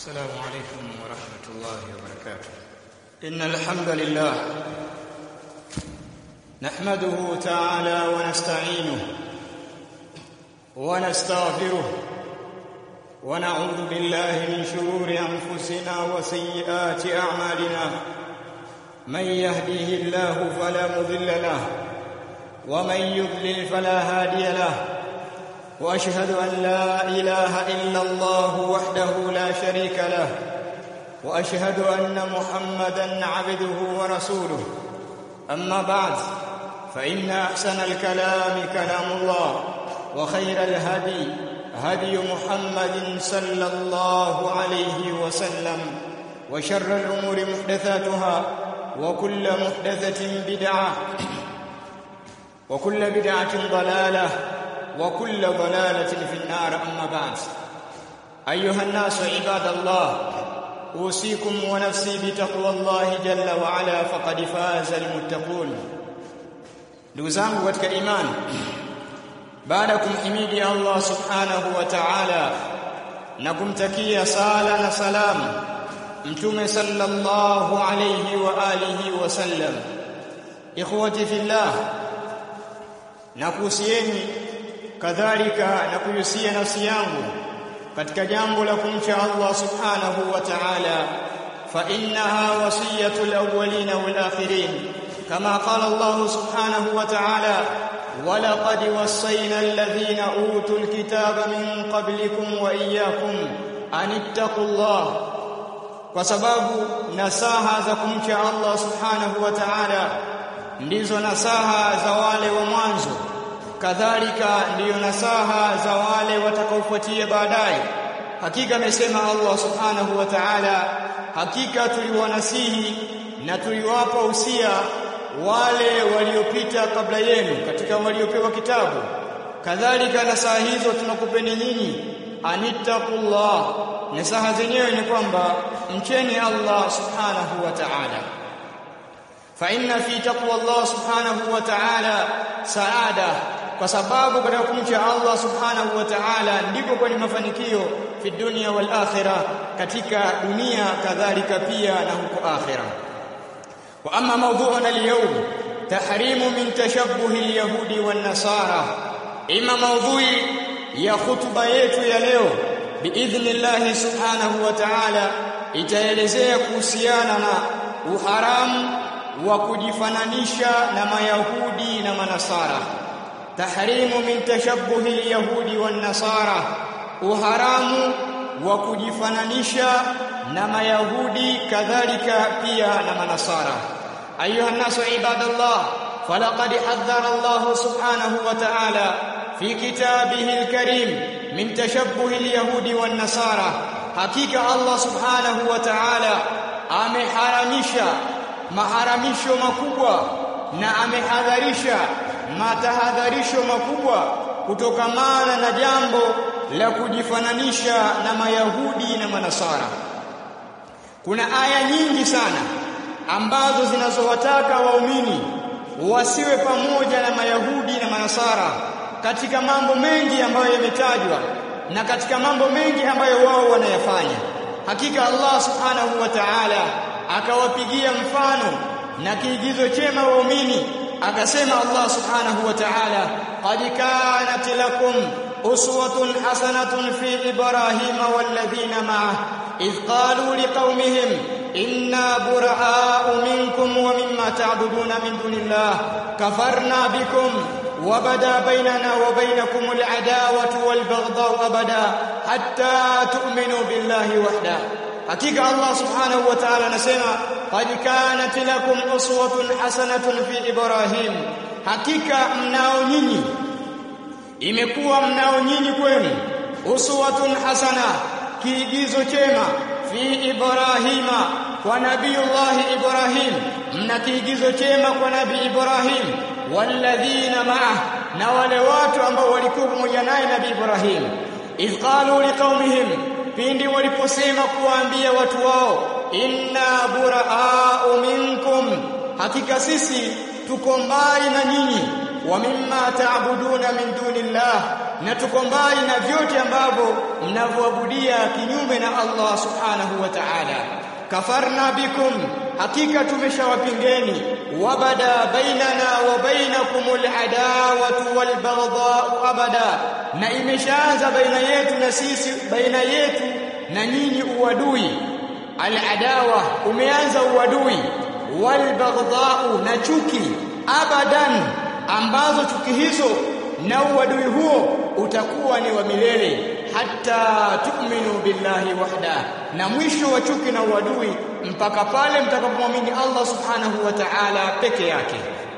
السلام عليكم ورحمة الله وبركاته إن الحمد لله نحمده تعالى ونستعينه ونستغفره ونعوذ بالله من شرور أنفسنا وسيئات أعمالنا من يهديه الله فلا مضل له ومن يضلل فلا هادي له واشهد ان لا اله الا الله وحده لا شريك له واشهد ان محمدا عبده ورسوله اما بعد فان احسن الكلام كلام الله وخير الهدي هدي محمد صلى الله عليه وسلم وشر الامور محدثاتها وكل محدثه بدعه وكل بدعه ضلاله وكل ضلالة في النار أما بعد أيها الناس عباد الله أوصيكم ونفسي بتقوى الله جل وعلا فقد فاز المتقون ndugu zangu katika imani baada ya kumhimidi Allah subhanahu wa ta'ala na kumtakia sala na salam mtume sallallahu alayhi wa alihi wa sallam ikhwati fillah na kuhusieni kadhalika na kuyusia nafsi yangu katika jambo la kumcha Allah subhanahu wa ta'ala fa innaha wasiyatul awwalin wal akhirin kama qala Allah subhanahu wa ta'ala ولقد وصينا الذين اوتوا الكتاب من قبلكم واياكم ان اتقوا الله kwa sababu nasaha za kumcha Allah subhanahu wa ta'ala ndizo nasaha za wale wa mwanzo kadhalika ndiyo nasaha za wale watakaofuatia baadaye hakika amesema Allah subhanahu wa ta'ala hakika tuliwanasihi na tuliwapa usia wale waliopita kabla yenu katika waliopewa kitabu kadhalika nasaha hizo tunakupeni nyinyi anittaqullah nasaha zenyewe ni kwamba mcheni Allah subhanahu wa ta'ala fa inna fi taqwa Allah subhanahu wa ta'ala saada kwa sababu katika kumcha Allah subhanahu wa ta'ala ndiko kwenye mafanikio fi dunya wal akhirah katika dunia kadhalika pia na huko akhirah wa amma mawdu'una al-yawm tahrimu min tashabbuhi al-yahudi wan nasara ima mawdhu'i ya khutba yetu ya leo biidhnillah subhanahu wa ta'ala itaelezea kuhusiana na uharamu wa kujifananisha na mayahudi na manasara tahrimu min tashabbuhi alyahudi wan nasara uharamu wa kujifananisha na mayahudi kadhalika pia na manasara ayuha nasu ibadallah falaqad hadhara Allah subhanahu wa ta'ala fi kitabihi alkarim min tashabbuhi alyahudi wan nasara hakika Allah subhanahu wa ta'ala ameharamisha maharamisho makubwa na amehadharisha matahadharisho makubwa kutokamana na jambo la kujifananisha na mayahudi na manasara kuna aya nyingi sana ambazo zinazowataka waumini wasiwe pamoja na mayahudi na manasara katika mambo mengi ambayo yametajwa na katika mambo mengi ambayo wao wanayafanya hakika Allah subhanahu wa ta'ala akawapigia mfano na kiigizo chema waumini akasema Allah subhanahu wa ta'ala qad kanat lakum uswatun hasanatun fi ibrahima walladhina ma'ah idh qalu liqaumihim inna buraa'u minkum wa mimma ta'buduna min dunillah kafarna bikum وبدا بيننا وبينكم العداوة والبغضاء أبدا حتى تؤمنوا بالله وحده hakika Allah subhanahu wa ta'ala anasema qad kanat lakum uswatun hasanatun fi ibrahim hakika mnao nyinyi imekuwa mnao nyinyi kwenu uswatun hasana kiigizo chema fi ibrahima kwa nabiyullah ibrahim mna kiigizo chema kwa nabii ibrahim walladhina ma'ah na wale watu ambao walikuwa pamoja naye nabii ibrahim idh qalu liqaumihim pindi waliposema kuwaambia watu wao inna buraa'u minkum hakika sisi tuko mbali na nyinyi wa mimma ta'buduna min dunillah na tuko mbali na vyote ambavyo mnavyoabudia kinyume na Allah subhanahu wa ta'ala kafarna bikum hakika tumeshawapingeni wabada bainana wa bainakumul adawatu wal baghdha'u abada na imeshaanza baina yetu na sisi baina yetu na nyinyi uadui al adawa umeanza uadui wal baghdha'u na chuki abadan ambazo chuki hizo na uadui huo utakuwa ni wa milele hata tu'minu billahi wahda na mwisho wa chuki na uadui mpaka pale mtakapomwamini Allah subhanahu wa ta'ala peke yake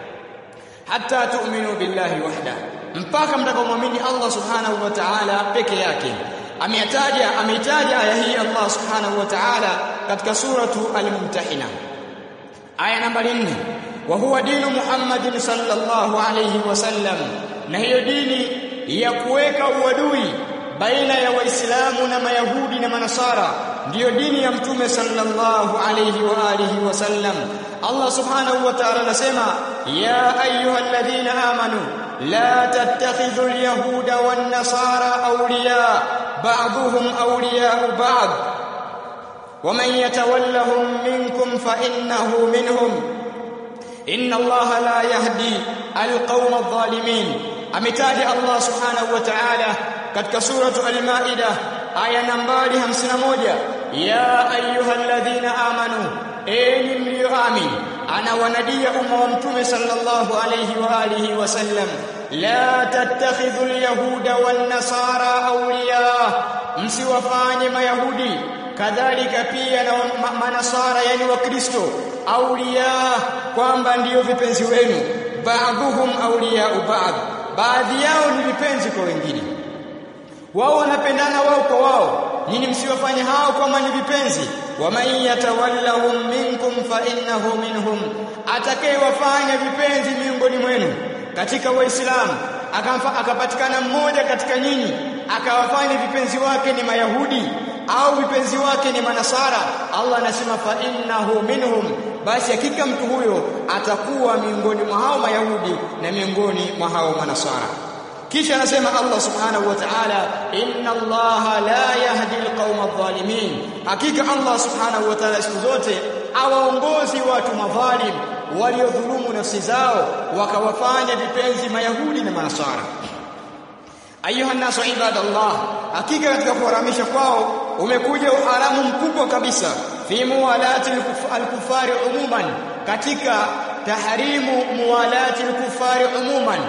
hata tu'minu billahi wahda mpaka mtakapomwamini Allah subhanahu wa ta'ala peke yake ameyataja ameitaja aya hii Allah subhanahu wa ta'ala katika suratu al-mumtahina aya nambari 4 wa huwa dinu Muhammadin sallallahu alayhi wasallam na hiyo dini ya kuweka uadui baina ya waislamu na mayahudi na manasara ndiyo dini ya mtume sallallahu alayhi wa alihi wasallam Allah subhanahu wa ta'ala anasema ya ayyuhalladhina amanu la tattakhidhu alyahuda wan nasara awliya ba'dhuhum awliya ba'd ومن يتولهم منكم فإنه منهم إن الله لا يهدي القوم الظالمين ametaja Allah subhanahu wa ta'ala katika suratu al-Maida aya nambari 51 ya ayyuhalladhina amanu enyi mlioamini anawanadia umma wa mtume sallallahu alayhi wa alihi wasallam la tattakhidhu al-yahuda wan-nasara awliya msiwafanye mayahudi kadhalika pia na manasara yani wakristo awliya kwamba ndiyo vipenzi wenu ba'dhuhum awliya ba'd baadhi yao ni vipenzi kwa wengine wao wanapendana wao kwa wao nyinyi msiwafanye hao kama ni vipenzi waman yatawallahum minkum fa innahu minhum atakayewafanya vipenzi miongoni mwenu katika waislamu akapatikana mmoja katika nyinyi akawafanya vipenzi wake ni mayahudi au vipenzi wake ni manasara Allah anasema fa innahu minhum basi hakika mtu huyo atakuwa miongoni mwa hao mayahudi na miongoni mwa hao manasara kisha anasema Allah subhanahu wa ta'ala inna Allah la yahdi alqauma adh-dhalimin hakika Allah subhanahu wa ta'ala siku zote awaongozi watu madhalim waliodhulumu nafsi zao wakawafanya vipenzi mayahudi na manasara ayuha nasu ibadallah hakika katika kuharamisha kwao umekuja uharamu mkubwa kabisa fi muwalati al-kufari umuman katika tahrimu muwalati al-kufari umuman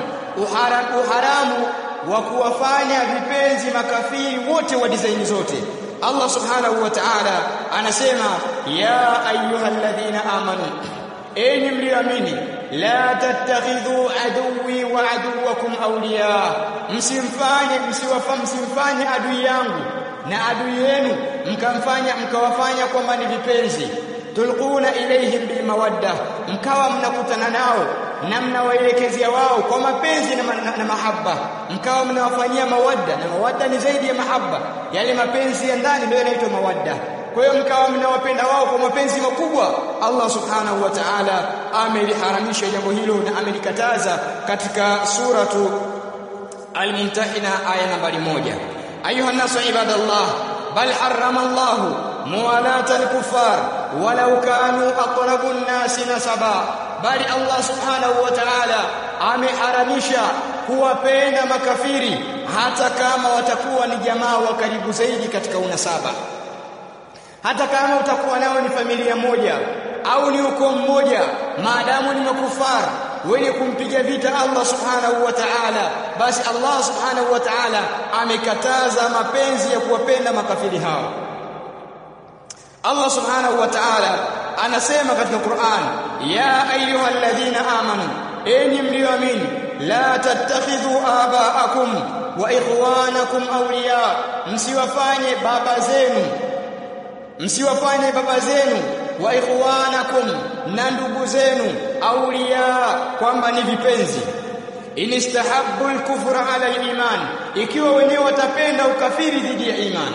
uharamu wa kuwafanya vipenzi makafiri wote wa design zote Allah subhanahu wa ta'ala anasema ya ayyuhalladhina amanu enyi mlioamini la tattakhidhu aduwi wa aduwakum awliya msimfanye msiwafanye msimfanye adui yangu na adui yenu mkamfanya mkawafanya kwamba ni vipenzi tulquna ilaihim bil mawadda mkawa mnakutana nao na mnawaelekezea wao kwa mapenzi na, na, na mahaba mkawa mnawafanyia mawadda na mawadda ni zaidi ya mahaba yale mapenzi ya ndani ndio yanaitwa mawadda kwa hiyo mkawa mnawapenda wao kwa mapenzi makubwa Allah subhanahu wa ta'ala ameliharamisha jambo hilo na amelikataza katika suratu al-mumtahina aya nambari moja ayuha nasu ibadallah bal harrama Allah muwalata al-kuffar walau kanu aqrabu an-nasi nasaba bali Allah subhanahu wa ta'ala ameharamisha kuwapenda makafiri hata kama watakuwa ni jamaa wa karibu zaidi katika unasaba hata kama utakuwa nao ni familia moja au ni ukoo mmoja maadamu ni makufar wenye kumpiga vita Allah subhanahu wa ta'ala basi Allah subhanahu wa ta'ala amekataza mapenzi ya kuwapenda makafiri hao Allah subhanahu wa ta'ala anasema katika Qur'an ya ayyuhalladhina amanu enyi mlioamini la tattakhidhu aba'akum wa ikhwanakum awliya msiwafanye baba zenu msiwafanye baba zenu wa ikhwanakum na ndugu zenu awliya kwamba ni vipenzi inistahabbu al-kufra ala al-iman ikiwa wenyewe watapenda ukafiri dhidi ya imani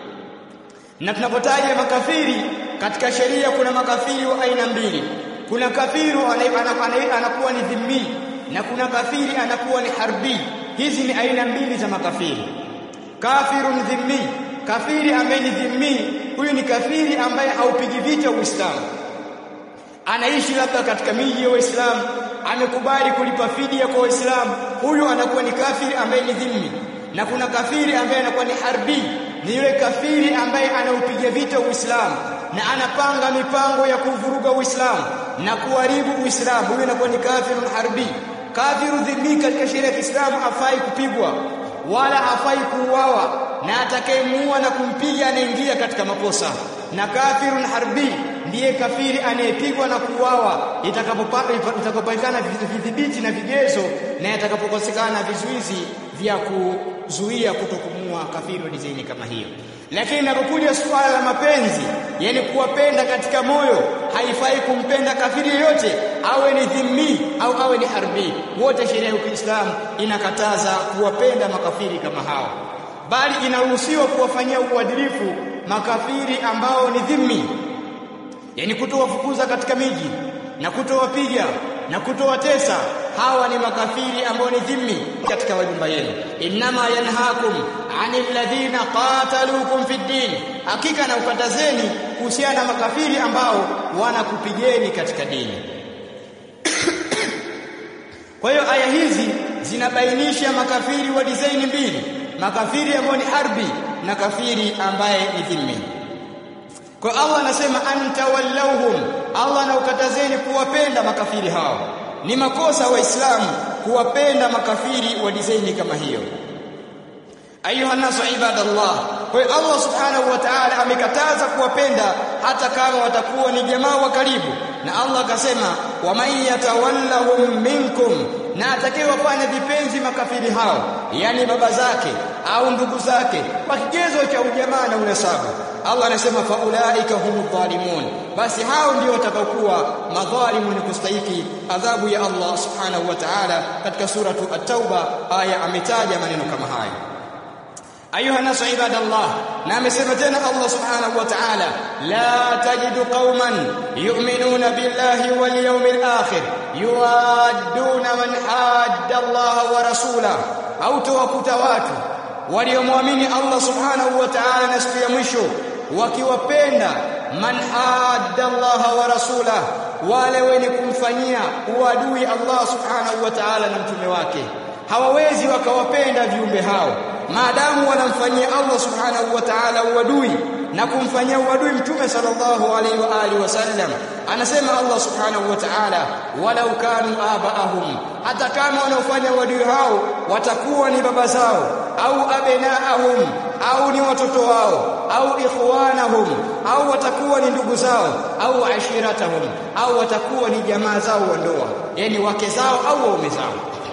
na tunapotaja makafiri katika sheria kuna makafiri wa aina mbili kuna kafiru anakuwa ni dhimmi na kuna kafiri anakuwa ni harbi hizi ni aina mbili za makafiri kafirun dhimmi kafiri ambaye ni dhimmi huyu ni kafiri ambaye haupigi vita Uislamu anaishi labda katika miji ya Waislamu amekubali kulipa fidia kwa Waislamu huyu anakuwa ni kafiri ambaye ni dhimmi na kuna kafiri ambaye anakuwa ni harbi ni yule kafiri ambaye anaupiga vita Uislamu na anapanga mipango ya kuvuruga Uislamu na kuharibu Uislamu huyu anakuwa ni kafirun harbi kafiru dhimmi katika sheria ya Kiislamu hafai kupigwa wala hafai kuuawa na atakayemuua na kumpiga anaingia katika makosa na kafirun harbi ndiye kafiri anayepigwa na kuuawa itakapopatikana vidhibiti na vigezo na itakapokosekana vizuizi vya kuzuia kutokumua kafiri wa dizaini kama hiyo lakini inapokuja suala la mapenzi yani kuwapenda katika moyo haifai kumpenda kafiri yoyote awe ni dhimmi au awe ni harbi wote sheria ya Kiislamu inakataza kuwapenda makafiri kama hao bali inaruhusiwa kuwafanyia uadilifu makafiri ambao ni dhimmi yani kutowafukuza katika miji na kutowapiga na kutowatesa hawa ni makafiri ambao ni dhimmi katika majumba yenu inma yanhaakum anil ladhina qataluukum fid din hakika na ukatazeni kuhusiana na makafiri ambao wanakupigeni katika dini kwa hiyo aya hizi zinabainisha makafiri wa dizaini mbili makafiri ambao ni harbi na kafiri ambaye ni dhimmi kwa Allah anasema antawallauhum Allah anaukatazeni kuwapenda makafiri hao ni makosa waislamu kuwapenda makafiri wa dizaini kama hiyo ayuha nasu ibadallah kwa hiyo Allah subhanahu wa ta'ala amekataza kuwapenda hata kama watakuwa ni jamaa wa karibu na Allah akasema waman yatawallahum minkum na atakayewafanya vipenzi makafiri hao yani baba zake au ndugu zake kwa kigezo cha ujamaa na unasabu Allah anasema faulaika humu dhalimun basi hao ndio watakaokuwa madhalimu ni kustahiki adhabu ya Allah subhanahu wa ta'ala katika suratu at-tauba aya ametaja maneno kama haya ayuha nasu ibadallah na amesema tena Allah subhanahu wa ta'ala la tajidu qauman yu'minuna billahi wal yawmil akhir yuwadduna man hadda Allah wa rasulahu au tawakuta watu waliomwamini Allah subhanahu wa ta'ala na siku ya mwisho wakiwapenda man hadda Allah wa rasulahu wale wenye kumfanyia uadui Allah subhanahu wa ta'ala na mtume wake hawawezi wakawapenda viumbe hao maadamu wanamfanyia Allah subhanahu wa ta'ala uadui na kumfanyia uadui mtume sallallahu alaihi wa alihi wasallam anasema Allah subhanahu wa ta'ala walau kanu abaahum hata kama wanaofanya uadui hao watakuwa ni baba zao au abenaahum au ni watoto wao au ikhwanahum au watakuwa ni ndugu zao au ashiratahum au watakuwa ni jamaa zao wa ndoa yani wake zao au waume zao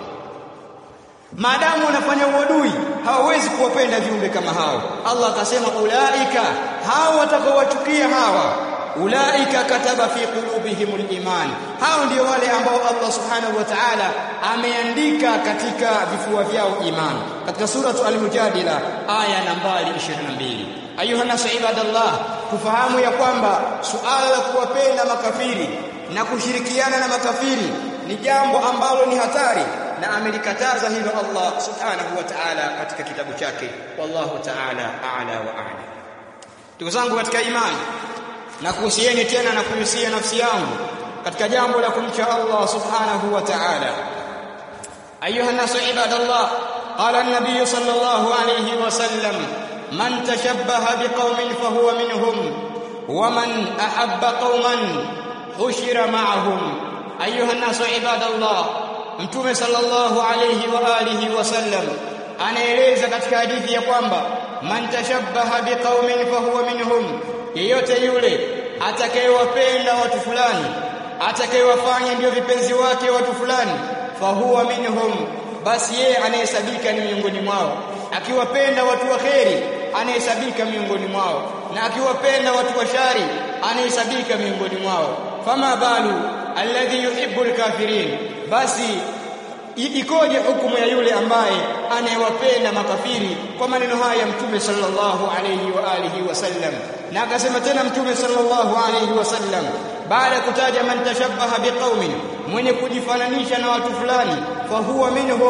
maadamu wanafanya uadui hawawezi kuwapenda viumbe kama hao Allah akasema ulaika hao watakaowachukia hawa ulaika kataba fi qulubihimul iman hao ndio wale ambao Allah subhanahu wa ta'ala ameandika katika vifua vyao iman katika suratu al-mujadila aya nambari 22 ayuha nasu ibadallah kufahamu ya kwamba suala la kuwapenda makafiri na kushirikiana na makafiri ni jambo ambalo ni hatari na amelikataza hilo Allah subhanahu wa ta'ala katika kitabu chake wallahu ta'ala a'la wa a'la ndugu zangu katika imani na kuhusieni tena na kuhusia nafsi yangu katika jambo la kumcha Allah subhanahu wa ta'ala ayuha nasu ibadallah qala an-nabiy sallallahu alayhi wa sallam man tashabbaha biqaumin fahuwa minhum wa man ahabba qauman hushira ma'ahum ayuha nasu ibadallah mtume sallallahu alayhi wa alihi wasallam anaeleza katika hadithi ya kwamba man tashabbaha biqaumin fahuwa minhum yeyote yule atakayewapenda watu fulani atakayewafanya ndio vipenzi wake watu fulani fahuwa minhum basi yeye anayehesabika ni miongoni mwao akiwapenda watu wa kheri anayehesabika miongoni mwao na akiwapenda watu wa shari anayehesabika miongoni mwao fama balu alladhi yuhibbu alkafirin basi ikoje hukumu ya yule ambaye anayewapenda makafiri kwa maneno haya ya mtume sallallahu alayhi wa alihi wasallam na akasema tena mtume sallallahu alayhi wasallam baada ya kutaja man tashabbaha biqaumin mwenye kujifananisha na watu fulani fa huwa minhum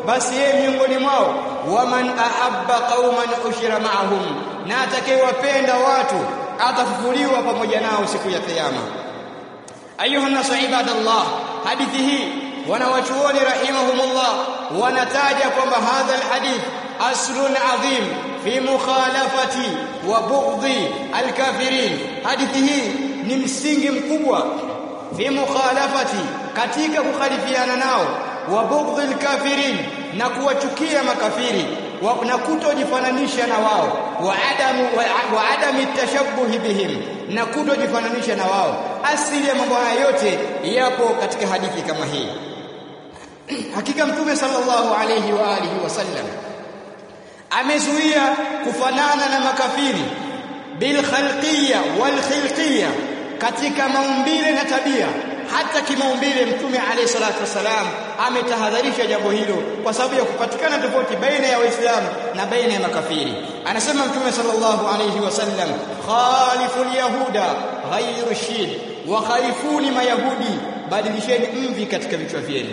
basi yeye miongoni mwao waman ahabba qauman ushira ma'ahum na atakayewapenda watu atafufuliwa pamoja nao siku ya kiyama ayuha nasu ibadallah hadithi hii wanawachuoni rahimahumullah wanataja kwamba hadha alhadith aslun adhim fi mukhalafati wa bughdhi alkafirin hadithi hii ni msingi mkubwa fi mukhalafati katika kukhalifiana nao wa bughdhi alkafirin na kuwachukia makafiri na kutojifananisha na wao wa adamu wa, wa adami tashabbuhi bihim na kutojifananisha na wao asili ya mambo haya yote yapo katika hadithi kama hii hakika mtume sallallahu alayhi wa alihi wasallam amezuia kufanana na makafiri bil khalqiyya wal khilqiyya katika maumbile na tabia hata kimaumbile mtume alayhi salatu wasalam ametahadharisha jambo hilo kwa sababu ya kupatikana tofauti baina ya waislamu na baina ya makafiri anasema mtume sallallahu alayhi wasallam khaliful yahuda ghayru shid wa khalifuni mayahudi badilisheni mvi katika vichwa vyenu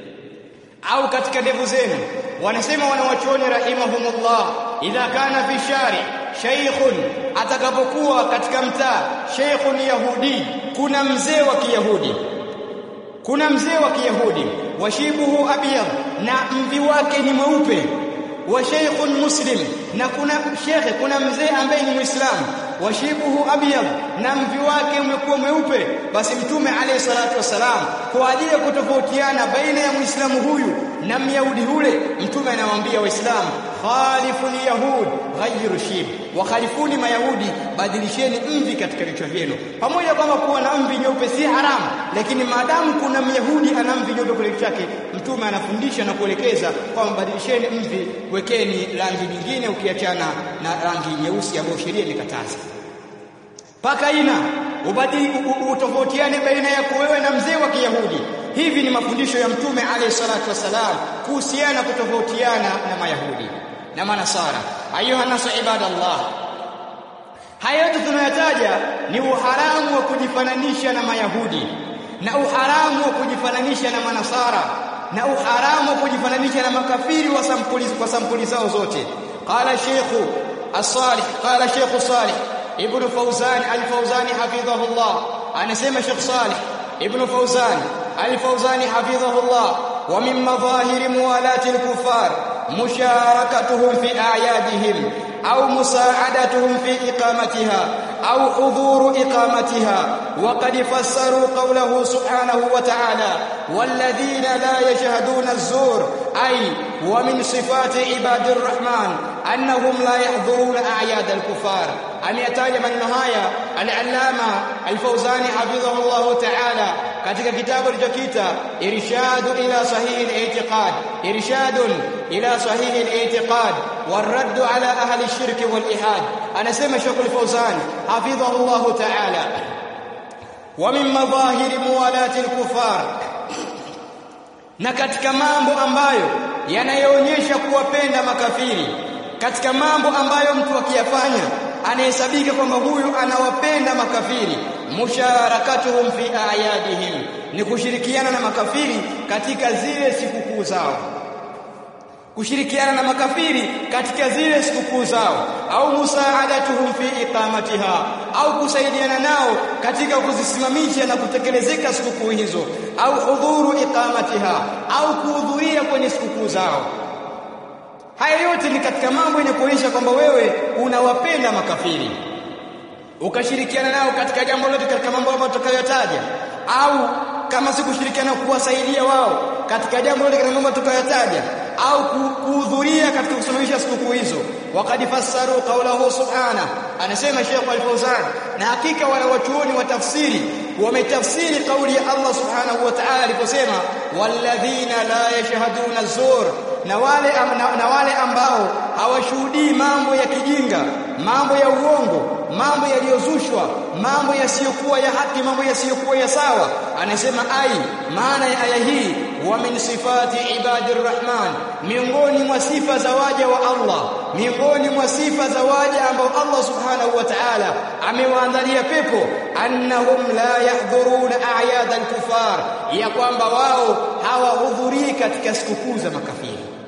au katika ndevu zenu wanasema wanawachuoni rahimahumullah idha kana fi shari shaykhun atakapokuwa katika mtaa shaykhun yahudi kuna mzee wa kiyahudi kuna mzee wa kiyahudi washibuhu abyad na mvi wake ni mweupe wa shaykhun muslim na kuna shekhe kuna mzee ambaye ni muislamu washibuhu abyad na mvi wake umekuwa mweupe basi mtume alayhi salatu wasalam kwa ajili ya kutofautiana baina ya muislamu huyu na myahudi yule mtume anawaambia waislamu khaliful yahud ghayru shib wa khalifuni mayahudi badilisheni mvi katika vichwa vyenu pamoja kwamba kuwa na mvi nyeupe si haramu lakini maadamu kuna myahudi ana mvi nyeupe kule chake mtume anafundisha na kuelekeza kwamba badilisheni mvi wekeni rangi nyingine ukiachana na rangi nyeusi ambayo sheria imekataza paka ina ubadili utofautiane baina yako wewe na mzee wa Kiyahudi hivi ni mafundisho ya mtume alayhi salatu wasalam kuhusiana kutofautiana na mayahudi na manasara ayuha nasu ibadallah haya yote tunayotaja ni uharamu wa kujifananisha na mayahudi na uharamu wa kujifananisha na manasara na uharamu wa kujifananisha na makafiri wa sampuli kwa sampuli zao zote qala sheikhu as-salih qala sheikhu salih ibn fawzan al-fawzani hafidhahullah anasema sheikh salih ibn fawzan al-fawzani hafidhahullah wa min madhahir muwalati al-kuffar musharakatuhum fi a'yadihim أو مساعدتهم في إقامتها أو حضور إقامتها وقد فسروا قوله سبحانه وتعالى والذين لا يشهدون الزور أي ومن صفات عباد الرحمن أنهم لا يحضرون أعياد الكفار أن يتاج من نهاية العلامة الفوزاني حفظه الله تعالى katika kitabu alichokiita irshadu ila sahihi al-i'tiqad irshadun ila sahihi al-i'tiqad والرد على اهل الشرك والالحاد anasema Sheikh al-Fawzan hafidhahu Allah ta'ala ومن مظاهر موالاه الكفار na katika mambo ambayo yanayoonyesha kuwapenda makafiri katika mambo ambayo mtu akiyafanya anahesabika kwamba huyu anawapenda makafiri musharakatuhum fi ayadihim ni kushirikiana na makafiri katika zile sikukuu zao kushirikiana na makafiri katika zile sikukuu zao au musaadatuhum fi iqamatiha au kusaidiana nao katika kuzisimamisha na kutekelezeka sikukuu hizo au hudhuru iqamatiha au kuhudhuria kwenye sikukuu zao haya yote ni katika mambo yenye kuonyesha kwamba wewe unawapenda makafiri ukashirikiana nao katika jambo lote katika mambo ambayo tutakayotaja au kama si kushirikiana kuwasaidia wao katika jambo lote katika mambo tutakayotaja au kuhudhuria katika kusimamisha sikukuu hizo waqad fassaru qawlahu subhana anasema Sheikh Al-Fawzan na hakika wale wachuoni wa tafsiri wametafsiri kauli ya Allah subhanahu wa ta'ala aliposema walladhina la yashhaduna zur na wale na, na wale ambao hawashuhudii mambo ya kijinga mambo ya uongo mambo yaliyozushwa mambo yasiyokuwa ya haki mambo yasiyokuwa ya sawa anasema ai maana ya aya hii wa min sifati ibadir rahman miongoni mwa sifa za waja wa Allah miongoni mwa sifa za waja ambao Allah subhanahu wa ta'ala amewaandalia pepo annahum la yahdhuruna a'yad al-kufar ya kwamba wao hawahudhurii katika sikukuu za makafiri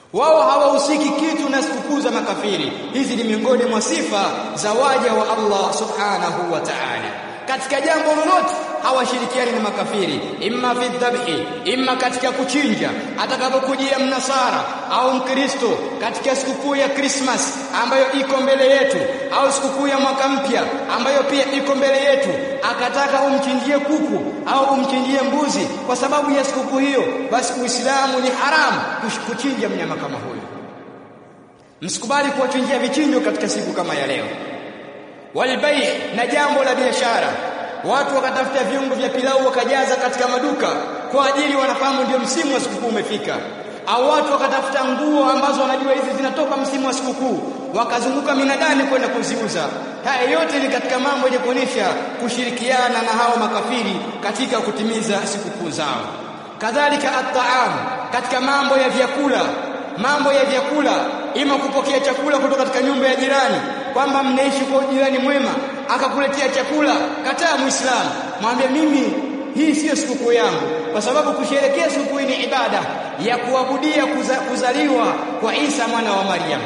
wao hawahusiki kitu na sikukuu za makafiri hizi ni miongoni mwa sifa za waja wa Allah subhanahu wa ta'ala katika jambo lolote hawashirikiani na makafiri imma fi dhabhi imma katika kuchinja atakapokujia mnasara au mkristo katika sikukuu ya Christmas ambayo iko mbele yetu au sikukuu ya mwaka mpya ambayo pia iko mbele yetu akataka umchinjie kuku au umchinjie mbuzi kwa sababu ya sikukuu hiyo basi Uislamu ni haramu kuchinja mnyama kama huyo msikubali kuwachinjia vichinjo katika siku kama ya leo walbai na jambo la biashara watu wakatafuta viungo vya pilau wakajaza katika maduka kwa ajili wanafahamu ndio msimu wa sikukuu umefika au watu wakatafuta nguo ambazo wanajua hizi zinatoka msimu wa sikukuu wakazunguka minadani kwenda kuziuza haya yote ni katika mambo yenye kuonyesha kushirikiana na hao makafiri katika kutimiza sikukuu zao kadhalika at-ta'am katika mambo ya vyakula mambo ya vyakula ima kupokea chakula kutoka katika nyumba ya jirani kwamba mnaishi kwa jirani mwema akakuletea chakula kataa muislamu mwambie mimi hii siyo sikukuu yangu kwa sababu kusherekea sikukuu ni ibada ya kuabudia kuza, kuzaliwa kwa Isa mwana wa Maryam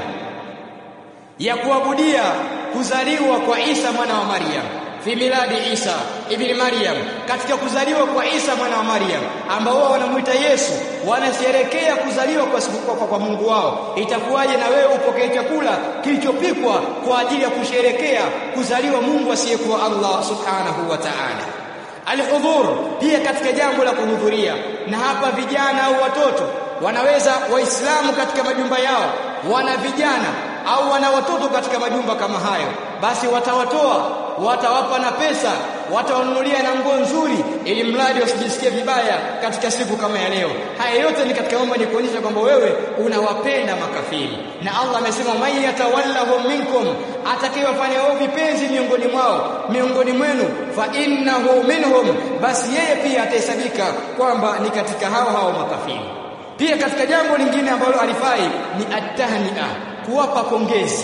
ya kuabudia kuzaliwa kwa Isa mwana wa Maryam fi miladi Isa ibn Maryam katika kuzaliwa kwa Isa mwana wa Maryam ambao wao wanamuita Yesu wanasherekea kuzaliwa kwa, kwa, kwa Mungu wao itakuwaje na wewe upokee chakula kilichopikwa kwa ajili ya kusherekea kuzaliwa Mungu asiyekuwa Allah subhanahu wa ta'ala alhudhur pia katika jambo la kuhudhuria na hapa vijana au watoto wanaweza waislamu katika majumba yao wana vijana au wana watoto katika majumba kama hayo basi watawatoa watawapa na pesa watawanunulia na nguo nzuri ili mradi wasijisikie vibaya katika siku kama ya leo haya yote ni katika mambo ni kuonyesha kwamba wewe unawapenda makafiri na Allah amesema man yatawallahum minkum atakayewafanya wao vipenzi miongoni mwao miongoni mwenu fa innahu minhum basi yeye pia atahesabika kwamba ni katika hao hao makafiri pia katika jambo lingine ambalo alifai ni atahnia kuwapa pongezi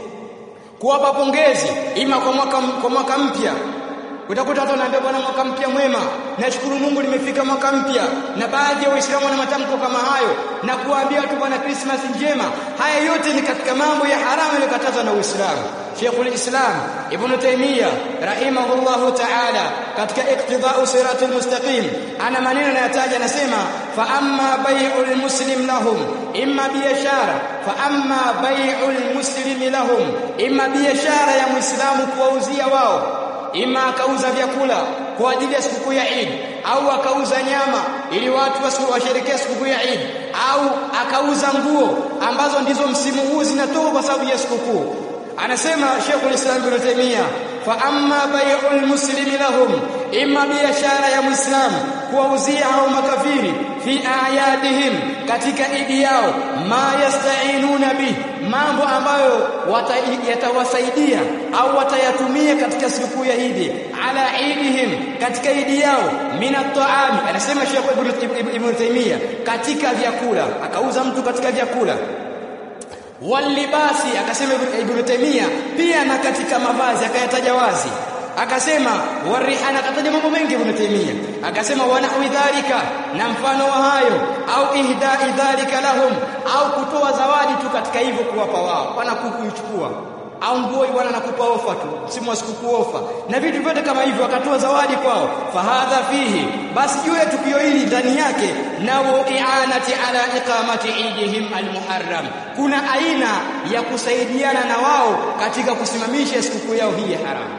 kuwapa pongezi ima kwa mwaka kwa mwaka mpya utakuta watu wanaambia bwana mwaka mpya mwema nashukuru Mungu nimefika mwaka mpya na baadhi ya waislamu wana matamko kama hayo na kuambia watu bwana Christmas njema haya yote ni katika mambo ya haramu yaliyokatazwa na Uislamu Sheikhul Islam Ibn Taymiyyah rahimahullahu ta'ala katika iqtida'u siratul mustaqim ana maneno anayataja anasema fa amma bai'ul muslim lahum imma biashara fa amma bai'ul muslimi lahum imma biashara ya muislamu kuwauzia wao ima akauza vyakula kwa ajili ya sikukuu ya Eid au akauza nyama ili watu washerekee sikukuu ya Eid au akauza nguo ambazo ndizo msimu huu zinatoka kwa sababu ya sikukuu anasema Sheikh Islam Ibn Taymiyyah fa amma bai'ul muslimi lahum imma biashara ya muislamu kuwauzia hao makafiri fi ayadihim katika idi yao ma yasta'inuna bi mambo ambayo yatawasaidia au watayatumia katika sikukuu ya Idi ala idihim katika idi yao min at-ta'ami anasema Sheikh Ibn Taymiyyah katika vyakula akauza mtu katika vyakula walibasi akasema Ibn Taymiyyah pia na katika mavazi akayataja wazi akasema warihana akataja mambo mengi Ibn Taymiyyah akasema wanahwi dhalika na mfano wa hayo au ihdai dhalika lahum au kutoa zawadi tu katika hivyo kuwapa wao wanakukuichukua au nguo wana nakupa ofa tu simu wa sikukuu ofa na vitu vyote kama hivyo akatoa zawadi kwao fahadha fihi basi juu ya tukio hili ndani yake nao i'anati ala iqamati idihim almuharram kuna aina ya kusaidiana na wao katika kusimamisha sikukuu yao hii ya haramu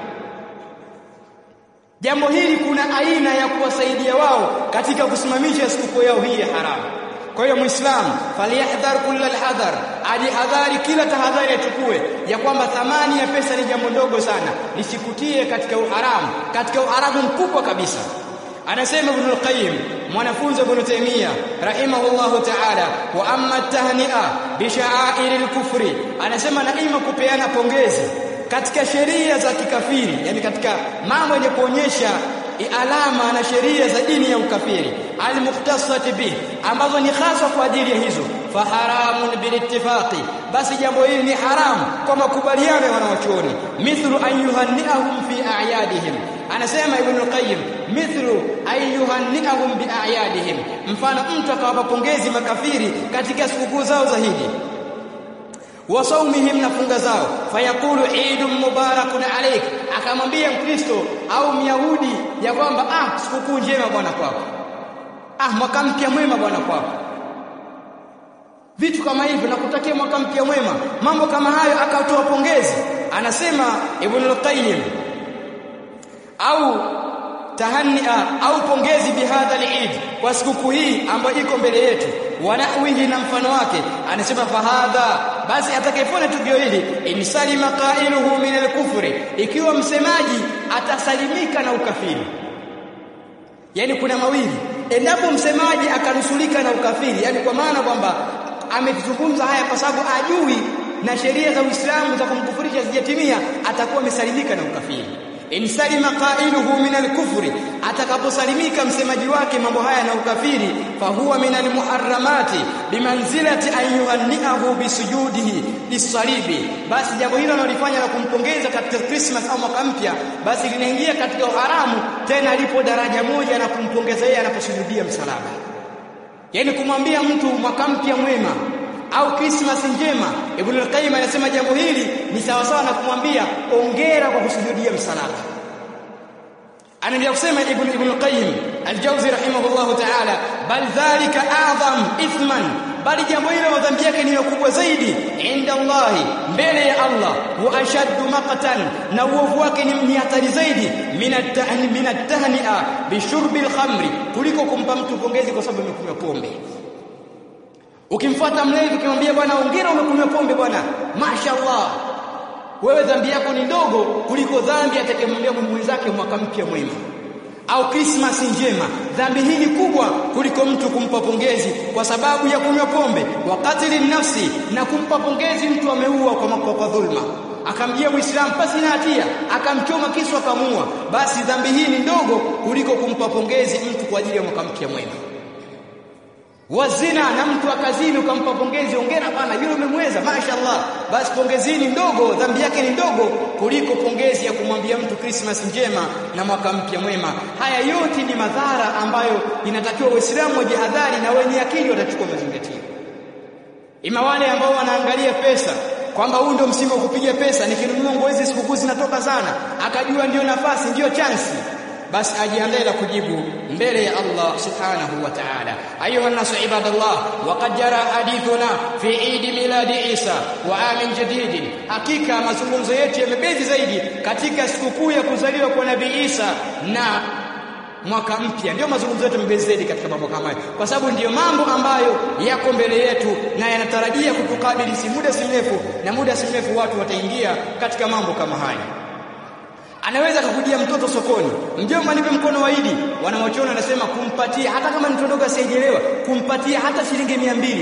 jambo hili kuna aina ya kuwasaidia wao katika kusimamisha sikukuu yao hii ya haramu kwa hiyo muislamu falyahdhar kulla alhadhar ajihadhari kila tahadhari achukue ya kwamba thamani ya pesa ni jambo ndogo sana lisikutie katika uharamu katika uharamu mkubwa kabisa anasema ibn al-qayyim mwanafunzi ibn taymiya rahimahullahu ta'ala wa amma tahni'a bi sha'air al-kufri anasema na ima kupeana pongezi katika sheria za kikafiri yani katika mambo yenye kuonyesha alama na sheria za dini ya ukafiri almukhtasati bi ambazo ni hasa kwa ajili ya hizo faharamun bilittifaqi basi jambo hili ni haramu kwa makubaliano ya wanawachuoni mithlu an yuhanniahum fi a'yadihim anasema ibn al-qayyim mithlu ayyuhanni'ahum bi'ayadihim mfano mtu akawapa pongezi makafiri katika sikukuu zao za hiji wa saumihim na funga zao fayaqulu eidun mubarakun alayk akamwambia mkristo au myahudi ya kwamba ah sikukuu njema bwana kwako ah mwaka mpya mwema bwana kwako vitu kama hivyo na kutakia mwaka mpya mwema mambo kama hayo akatoa pongezi anasema ibn al-qayyim au tahania au pongezi bihadha al-eid kwa sikukuu hii ambayo iko mbele yetu wanahwihi na mfano wake anasema fahadha basi atakayefanya tukio hili insalima qailuhu min al-kufri ikiwa msemaji atasalimika na ukafiri yani kuna mawili endapo msemaji akanusulika na ukafiri yani kwa maana kwamba ametuzungumza haya kwa sababu ajui na sheria za Uislamu za kumkufurisha zijatimia atakuwa amesalimika na ukafiri in salima qailuhu min al-kufri atakaposalimika msemaji wake mambo haya na ukafiri fahuwa min al-muharramati bimanzilati an yuhanniahu bisujudihi lisalibi basi jambo hilo analifanya la kumpongeza katika Christmas au mwaka mpya basi linaingia katika uharamu tena lipo daraja moja na kumpongeza yeye anaposujudia msalaba yani kumwambia mtu mwaka mpya mwema au Christmas njema Ibn al-Qayyim anasema jambo hili ni sawa sawa na kumwambia ongera kwa kusujudia msalaba anaendelea kusema Ibn Ibn al-Qayyim al-Jawzi rahimahullah ta'ala bal dhalika a'zam ithman bali jambo hilo dhambi yake ni kubwa zaidi inda Allah mbele ya Allah wa ashaddu maqtan na uovu wake ni hatari zaidi min at-tahni min at-tahni'a bi shurbi al-khamri kuliko kumpa mtu pongezi kwa sababu amekunywa pombe ukimfuata mlevi ukimwambia bwana hongera umekunywa pombe bwana mashaallah wewe dhambi yako ni ndogo kuliko dhambi atakayemwambia mwenzake mwaka mpya mwema au Christmas njema dhambi hii ni kubwa kuliko mtu kumpa pongezi kwa sababu ya kunywa pombe wakati nafsi na kumpa pongezi mtu ameua kwa kwa, kwa dhulma akamjia muislamu pasi na hatia akamchoma kisu akamua basi dhambi hii ni ndogo kuliko kumpa pongezi mtu kwa ajili ya mwaka mpya mwema wazina na mtu akazini ukampa pongezi ongera bana yule umemweza mashaallah basi pongezini ndogo dhambi yake ni ndogo kuliko pongezi ya kumwambia mtu Christmas njema na mwaka mpya mwema haya yote ni madhara ambayo inatakiwa waislamu wajihadhari na wenye akili watachukua mazingatio ima wale ambao wanaangalia pesa kwamba huu ndio msimu wa kupiga pesa nikinunua nguo hizi sikukuu zinatoka sana akajua ndio nafasi ndio chansi basi ajiandae la kujibu mbele ya Allah subhanahu wa ta'ala ayuha nasu ibadallah waqad jara hadithuna fi eid miladi Isa wa amin jadid hakika mazungumzo yetu yamebezi zaidi katika sikukuu ya kuzaliwa kwa nabii Isa na mwaka mpya ndio mazungumzo yetu yamebezi zaidi katika mambo kama hayo kwa sababu ndiyo mambo ambayo yako mbele yetu na yanatarajia kutukabili si muda si mrefu na muda si mrefu watu wataingia katika mambo kama haya anaweza kukujia mtoto sokoni mjomba nipe mkono wa Idi wanawachoona anasema kumpatia hata kama ni mtoto asiyeelewa kumpatia hata shilingi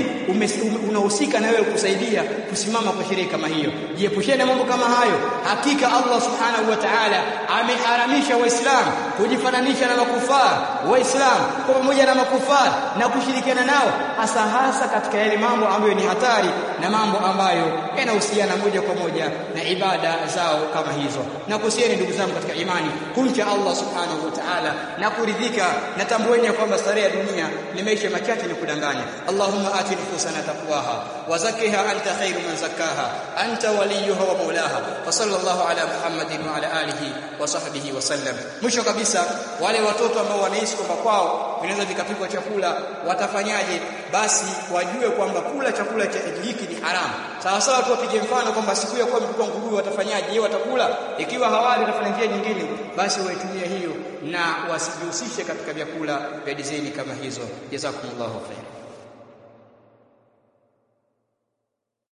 200 unahusika na wewe kusaidia kusimama kwa sherehe kama hiyo jiepusheni na mambo kama hayo hakika Allah subhanahu wa ta'ala ameharamisha waislamu kujifananisha na makufar waislamu kwa pamoja na makufar na kushirikiana nao hasa hasa katika yale mambo ambayo ni hatari na mambo ambayo yanahusiana moja kwa moja na ibada zao kama hizo na kusieni ndugu zangu katika imani kumcha Allah subhanahu wa ta'ala na kuridhika na tambueni ya kwamba starehe ya dunia ni maisha machache ni kudanganya Allahumma ati nufusana taqwaha wa zakkiha anta khairu man zakkaha anta waliyuha wa maulaha wa sallallahu ala muhammadin wa ala alihi wa sahbihi wa sallam mwisho kabisa wale watoto ambao wanaishi kwamba kwao vinaweza vikapikwa chakula watafanyaje basi wajue kwamba kula chakula cha hiki ni haramu sawa sawa tu wapige mfano kwamba siku ya kuwa mtoto nguruwe watafanyaje je watakula ikiwa hawali watafanya njia nyingine basi waitumie hiyo na wasijihusishe katika vyakula vya dizaini kama hizo jazakumullahu khair